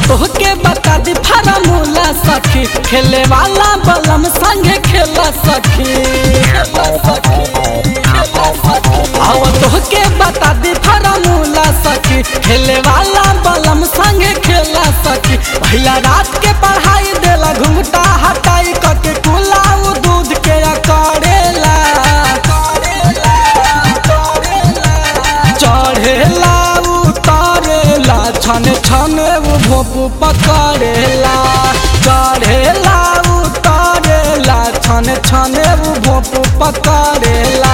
तोहके बता दी फार्मूला सखी खेले वाला बलम संगे खेला सखी आव तोहके बता दी फार्मूला सखी खेले वाला बलम संगे खेला सखी भैया रात के पढ़ाई देला घुंघटा हटाई कके कुलाऊ दूध के करेला चढ़ेला उतारेला छन छन उ भोपू पकड़ेला चढ़ेला उतारेला छन छन उ भोपू पकड़ेला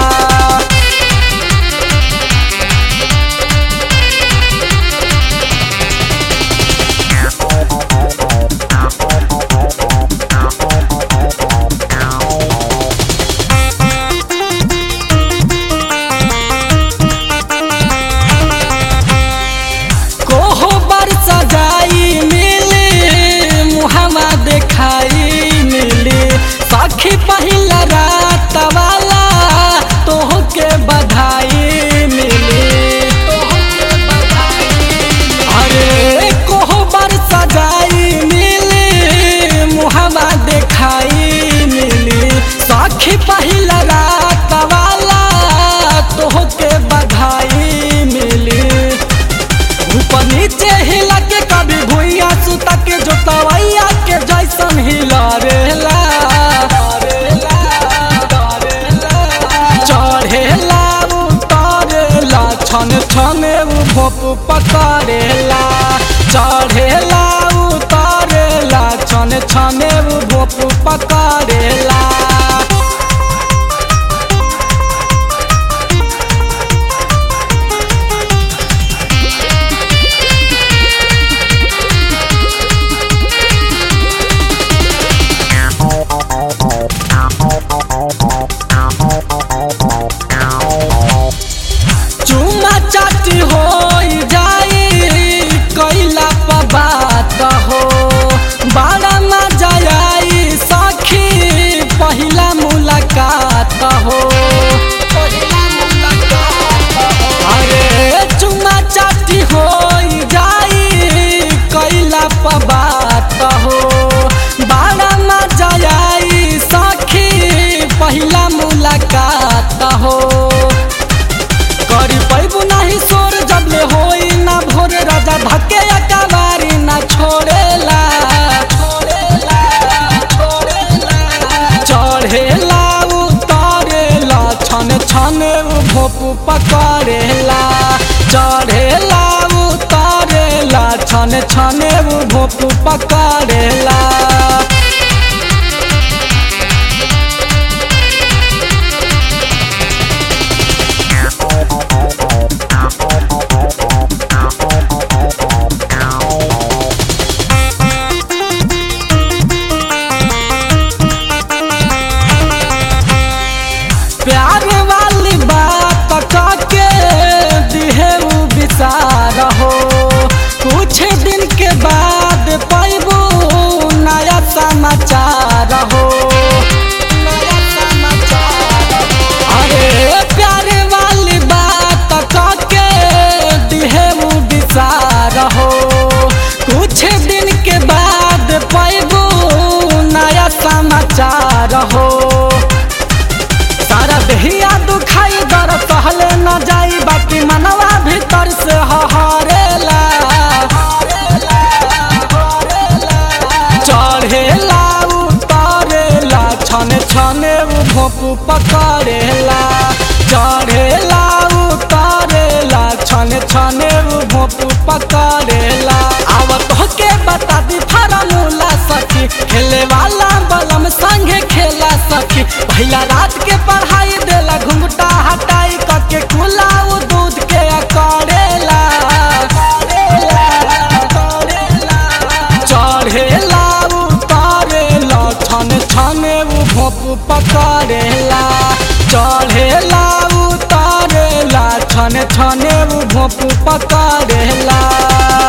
कोहो बर सजाई मिली मुहमा देखाई मिली सखी पहिला रात वाला तोहके बधाई मिली तोहके बधाई अरे कोहो बर सजाई मिली मुहमा देखाई मिली सखी पहिला रात वाला तोहके बधाई मिली ऊपर नीचे हिला के कभी भुइया सुता के जोतवैया के जैसन हिला रेला चढ़ेला उतारेला छन छन उ भोप पकड़ेला चढ़ेला उतारेला छन छन उ भोप पकड़ेला चुमा चाटी हो जाई कैला पर बात हो बड़ा मजा आई सखी पहिला मुलाकात हो अरे चुमा चाटी हो जाई कैला पर बात हो बड़ा मजा आई सखी पहिला मुलाकात हो करी पैबू नहीं सोर जबले होई ना भोर राजा धके अकबारी ना छोड़ेला चढ़ेला उतारेला छन छन उ भोपू पकड़ेला चढ़ेला उतारेला छन छन उ भोपू पकड़ेला प्यार वाली बात काके दिहे उ विचार हो कुछ दिन के बाद पैबू नया समाचार हो नया समाचार हो। अरे प्यार वाली बात काके दिहे उ विचार हो कुछ दिन के बाद पैबू नया समाचार हो सारा देहिया दुखाई दर सहले न जाई बाकी मनवा भीतर से हहरेला चढ़ेला उतारेला छन छने उ भोपू पकड़ेला चढ़ेला उतारेला छन छने उ भोपू पकड़ेला आवत होके बता दी फार्मूला सखी खेले वाला बलम संगे खेला सखी भैया रात के पढ़ाई देला घुंघटा हटाई कके कुलाऊ दूध के करेला चढ़ेला उतारेला छन छन उ भोप पकड़ेला चढ़ेला उतारेला छन छन उ भोप पकड़ेला